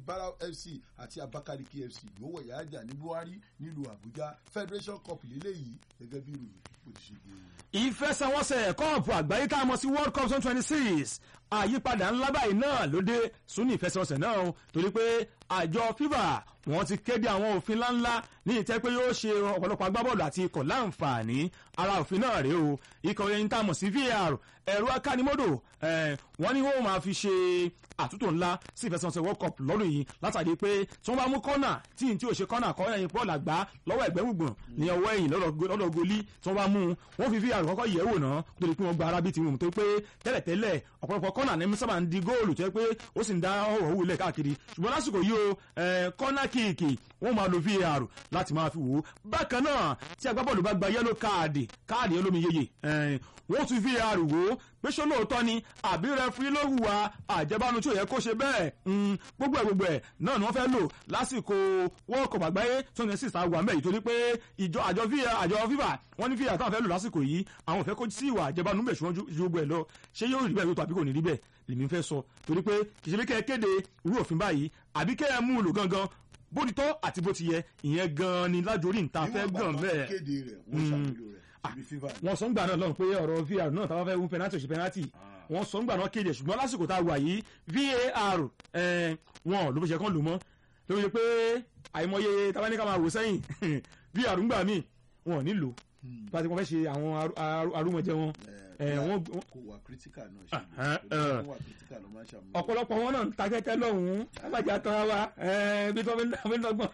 barau fc àti abakaliki fc yóò wọ̀ yáàjà ní buhari nílùú àbújá federation cup lélẹ́yìí gẹ́gẹ́ bí ìròyìn bó ti ṣe gbé e. ìfẹsẹ̀wọnsẹ̀ kọ́ọ̀pù àgbáyé tá a mọ̀ sí world cup twenty twenty six àyípadà ńlá báyìí náà ló dé sún ní ìfẹsẹ̀wọnsẹ̀ náà o torí pé àjọ fifa wọ́n ti kéde àwọn òfin ńláńlá ní ìtẹ́ pé yóò ṣe ọ̀pọ̀lọpọ̀ agbábọ́ọ̀lù àti ikọ̀ láǹfààní ara òfin náà rèé o ikọ̀ yẹn tá a mọ̀ sí var ẹ̀rọ akánimọ́dò wọ́n ní wọ́n máa fi ṣe àtúntò ńlá sí ìfẹsẹ̀wọnsẹ̀ world cup lọ́dún yìí látàrí pé tí wọ́n bá mú kọ́nà tí n tí ò ṣe kọ́nà kọ́ ẹ̀yìn pọ́ọ̀lù àgbá lọ́wọ́ ẹ̀gbẹ́ gbùngbùn ní ọwọ́ ẹ̀yìn lọ́dọ̀ goli tí wọ́n bá mú wọ́n fi var kọ́kọ́ yẹ̀ wò náà tó di pé wọ́n gba arábí ti wù tó pé tẹ́lẹ̀tẹ́lẹ̀ ọ̀pọ̀lọpọ̀ kọ́nà ní sábà ń di góòlù tó yẹ pé ó sì ń dá ọ̀hún òwú ilẹ̀ káàkiri ṣùgbọ́n lásìkò yìí o kọ́nà kíìkì wọ́n máa lo var láti máa fi wò ó bákan náà tí agbábọ́ọ̀lù bá gba yẹ́lò káàdì káàdì olómi yeye wọ́n tún var wò ó pé ṣó lóòótọ́ ni àbí rẹfúrí ló hùwà àjẹbánu tí ò yẹ kó ṣe bẹ́ẹ̀ gbogbo ẹ̀ gbogbo ẹ̀ náà ni wọ́n fẹ́ lò lásìkò world cup àgbáyé twenty six àwọn àmì torí pé ìjọ àjọ àjọ fifa wọ́n ní fifa táwọn fẹ́ lò lásìkò yìí àwọn ò fẹ́ kó sí ìwà àjẹbánu bẹ̀ ṣùgbọ́n ju gbogbo ẹ̀ lọ ṣé yóò rí bẹ́ẹ̀ yóò tó àbí kò ní rí bẹ́ẹ̀ lèmi fẹ́ sọ torí pé kì í ṣe bí kẹ́ ẹ kéde irú òfin báyìí àbí kẹ́ ẹ mú un lò gangan bó ti tọ́ àti bó ti yẹ ìyẹn gan-an ni lájorí níta fẹ́ gàn bẹ́ẹ̀. kéde rẹ̀ wọ́n ṣàmúlò rẹ̀ ibi fífa. wọ́n sọ ń gbà náà lọ́run pé ọ̀rọ̀ vr náà táwọn fẹ́ wún penalty òṣì penalty wọ́n sọ ń gbà náà kéde ṣùgbọ́n lásìkò tá a wà yìí var wọn ló fi ṣe kán lò mọ́ ló fi ṣe pé àìmọye táwọn ní ká máa wò sẹ́yìn vr ń gbà míì wọn ò ní lò bá ti wọ́n fẹ́ ṣe àwọn arúmọjẹ wọn wọ́n kò wà critical náà ṣe wọ́n wà critical ló máa ń ṣàmúlò. ọ̀pọ̀lọpọ̀ wọn náà ń ta kẹ́kẹ́ lọ́hùn-ún abájá tán wa bí tó fi ń dọ́gbọ̀n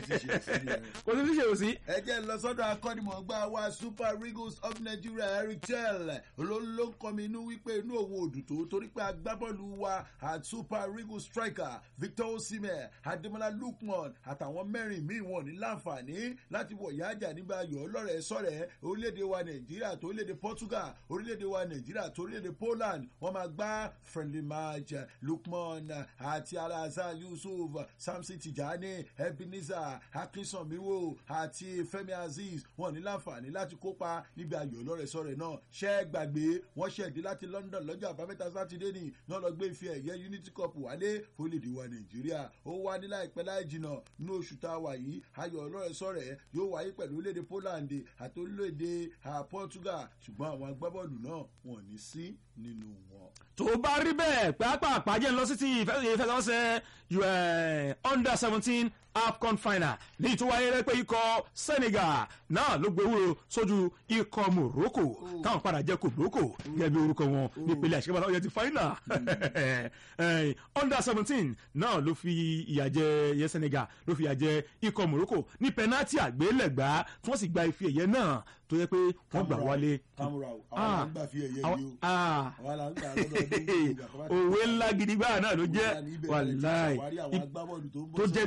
kò sí ṣíṣe òsì. ẹ jẹ́ lọ sọ́dọ̀ akọ́nimọ̀ọ́gbá wa super eagles of nigeria eric chel ló ló ń kọ́ mi inú wípé inú òun ò dùn tó torí pé agbábọ́ọ̀lù wa at super eagles striker victor osimhen ademola lukman àtàwọn mẹ́rin míì wọn ní láǹfààní láti wọ̀ yájà nígbà ayọ̀ ọlọ́rẹ̀ sọ̀rẹ̀ orílẹ̀-èdè wa nàìjíríà tó orílẹ̀-èdè portugal orílẹ̀-èdè wa nàìjíríà tó orílẹ̀-èdè poland wọ́n máa gbá friendly match lukman àti alhassan yusuf samson tijani ebenezer akínsanmiwo àti fẹmi azeez wọn ní láǹfààní láti kópa níbi ayò ọlọ́rẹ̀sọ̀rẹ̀ náà ṣẹ́ gbàgbé wọ́n ṣẹ̀dí láti london lọ́jọ́ àbámẹ́ta sátidé ní náà lọ gbé ife ẹ̀yẹ unity cup wálé fólèdè wa nàìjíríà ó wá ní láìpẹ́ láì jìnà ní oṣù tá a wà yìí ayò ọlọ́rẹ̀sọ̀rẹ̀ yóò wáyé pẹ̀lú orílẹ̀-èdè poland àti orílẹ̀-èdè portugal ṣùgbọ́n àwọn agbábọ́ọ̀lù náà wọn ò ní sí nínú wọn. tó bá rí bẹ́ẹ̀ pàápàá jẹ́ lọ sí ti ìfẹsẹ̀wọnsẹ̀ under seventeen afcon final ní tó wáyé rẹ pé ikọ̀ senegal náà ló gbé wúro sójú ikọ̀ morocco táwọn padà jẹ́ kó morocco gẹ́gẹ́ bí orúkọ wọn nípele àṣekẹ́bàtà ọ̀yẹ́ ti final under seventeen náà ló fi ìyà jẹ yẹ senegal ló fi ìyà jẹ ikọ̀ morocco ní penalty àgbélẹ̀gbá tí wọ́n sì gba ife ẹ̀yẹ náà tó yẹ pé wọ́n gbà wálé. àwọn àgbà fi ẹ̀yẹ yìí o àwọn àgbà lọ́dọ̀ òwe ńlá gidi gbáà náà ló jẹ́ wàláì tó jẹ́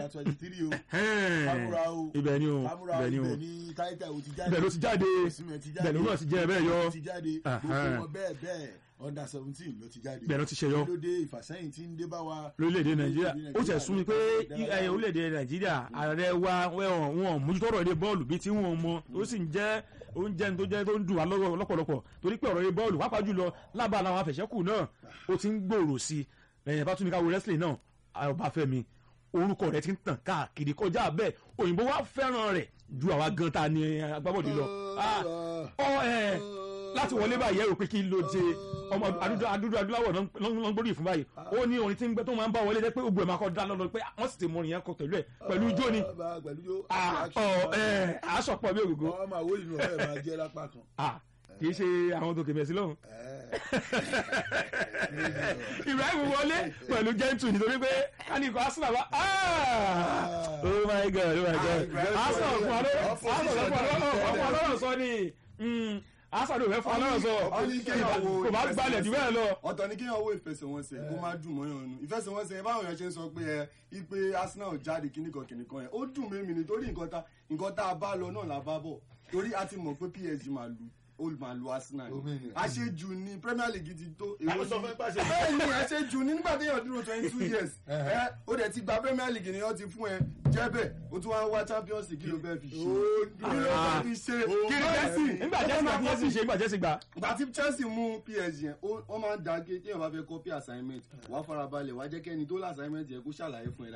ibẹ̀ ni o ibẹ̀ ni o ibẹ̀ ló ti jáde ibẹ̀ ló náà ti jẹ́ bẹ́ẹ̀ yọ gbogbo wọn bẹ́ẹ̀ bẹ́ẹ̀ under seventeen ló ti jáde bẹ́ẹ̀ ló ti ṣe yọ lóde ìfàsẹ́yìn tí ń dé bá wa. lórílẹ̀‐èdè nàìjíríà ó tẹ̀ sún mi pé orílẹ̀‐èdè nàìjíríà ààrẹ wa wọn mójútó ọ̀rọ̀ ilé bọ́ọ̀lù bíi tí wọ́n mọ ó sì ń jẹ́ oúnjẹ tó jẹ́ tó ń dùn wá lọ́pọ̀lọpọ̀ torí pé ọ̀rọ̀ ilé bọ́ọ̀lù wápá jùlọ lábàá làwọn afẹ̀ṣẹ́kù náà ó ti ń gbòòrò sí ẹ̀yìn bá tún ní ká wo wrestling náà ọbáfẹ́mi orúkọ rẹ ti ń tàn káàkiri kọjá bẹ́ẹ̀ òyìnbó wa fẹ́ràn rẹ̀ ju àwa gan ta ni agbábọ́ọ̀dù lọ láti wọlé báyìí ẹrù pé kí ló dé ọmọ adúdú adúláwọ̀ ló ń gbórí ìfún báyìí ó ní orin tí ń gbẹ tó máa ń bá wọlé jẹ́ pé ogun ẹ̀ máa kọ́ dá lọ́lọ́ pé wọ́n sì ti mọ orin yẹn kọ pẹ̀lú ẹ̀ pẹ̀lú ijó ni àásọ̀pọ̀ bí ògógó. ọmọ àwọn ìlú ọ̀rẹ́ máa jẹ́ lápá kan. kì í ṣe àwọn tó kèmẹ̀sí lọ́hùn. ibrahim wọlé pẹ̀lú gentle nítorí pé kánìkọ̀ arsenal bá oh my god oh my god arsenal fún ọlọ́rọ̀ sọ ni asadu rẹ fún ọlọ́run sọ kò bá gbalẹ̀ jù bẹ́ẹ̀ lọ. ọ̀tọ̀ ni kéèyàn wo ìfẹsẹ̀wọnsẹ̀ kó má dùn mọ́yàn nu ìfẹsẹ̀wọnsẹ̀ báwọn èèyàn ṣe ń sọ pé ẹ ipe arsenal jáde kíníkan kíníkan yẹn ó dùn mí mi nítorí nǹkan tá a bá lọ náà la bá bọ̀ torí a ti mọ̀ pé psg máa lu ó máa lu arsenal àṣejù ni premier league ti tó èwo sọ fún ẹ pàṣẹ. bẹ́ẹ̀ ni àṣejù ni nígbà téèyàn dúró twenty two years ẹ ó dẹ̀ ti gba premier league ni wọ́n ti fún ẹ jẹ́bẹ̀ ó tún wá ń wá champions league kí ló fẹ́ fi ṣe kí ló fẹ́ fi ṣe kí ni chelsea nígbà chelsea gba chelsea ṣe nígbà chelsea gba. ìgbà tí chelsea mú psg yẹn ó máa ń da gé téèyàn bá fẹ́ copy assignment wàá farabalẹ̀ wàá jẹ́ kẹ́ni tó lá assignment yẹn kó ṣàlàyé fún ẹ